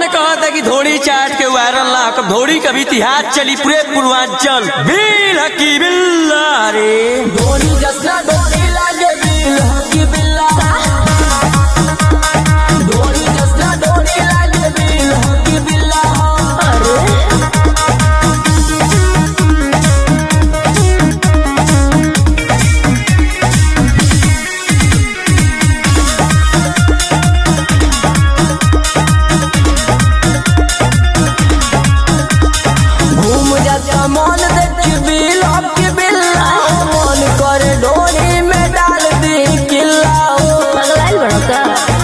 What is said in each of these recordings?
कहता कि धोड़ी चाट के वायरल ना कब धोड़ी कभी इतिहास चली पूरे पूर्वांचल बिल हकी बिल्ला रे धोनी जसना धोनी लागे बिल हकी बिल्ला धोनी जसना धोनी लागे बिल हकी बिल्ला घूम जाता मन देख बिल हकी बिल्ला मन करे डोरी में डाल दी किल्ला पगलाइल बड़ो का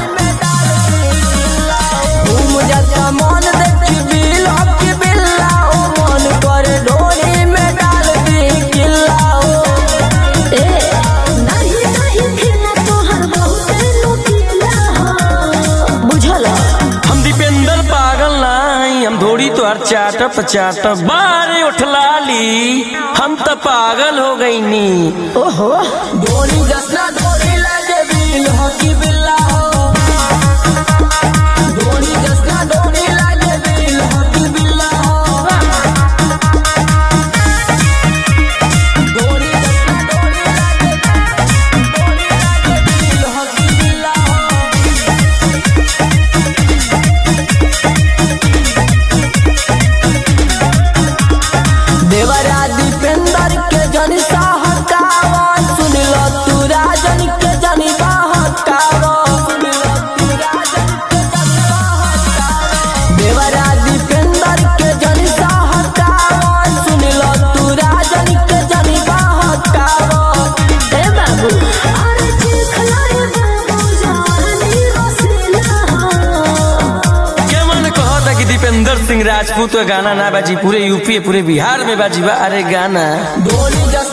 घूम जाता मन देख बिल हकी बिल्ला मन करे डोरी में डाल दी किल्ला ए नहीं नहीं खेला तोहर बहुते लुकीला हो बुझल हम दीपेंद्र पागल नहीं हम धोड़ी तो हर चाटप चाटप बारे उठलाली हम तो पागल हो गई नी ओहो धोनी जसना धोनी लागे बिल हकी बिल्ला हो धोनी जसना धोनी लागे बिल हकी बिल्ला हो धोनी जसना धोनी लागे धोनी लागे बिल हकी बिल्ला हो देवरा दीपेंद्र के जन सहकावा सुन लो तू राजन के जन बहकावा सुन लो तू राजन के जन बहकावा देवरा दीपेंद्र के जन सहकावा सुन लो तू राजन के जन बहकावा ए बाबू अरे चिखलाए बाबू जानी रसीला हो के मन कहता कि दीपेंद्र सिंह राजपूत का गाना ना बाजी पूरे यूपी पूरे बिहार में बाजी बा अरे गाना धोनी जस